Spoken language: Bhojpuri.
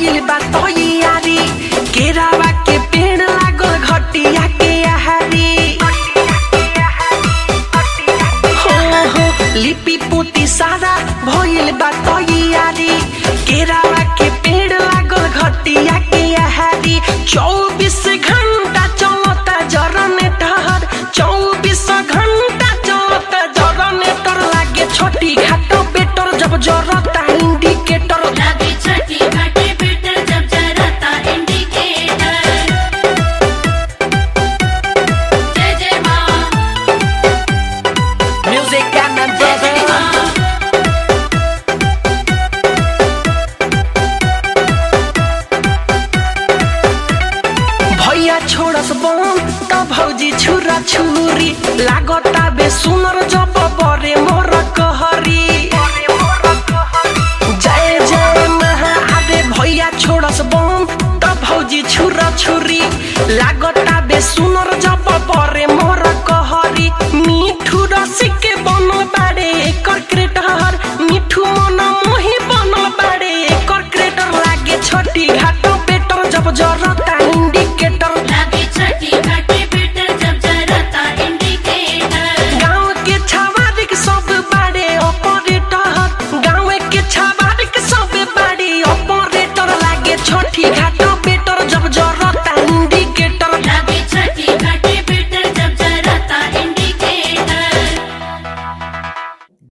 भइल बा तैयारी केरावा के पेड़ लागल घटिया के आहारी हो हो लिपि पोती सारा भइल बा तैयारी केरावा के पेड़ लागल घटिया के आहारी चौबीस घंटा चलता जनरेटर चौबीस घंटा चलता जनरेटर लागे छोटी घाटो बेटर जब जर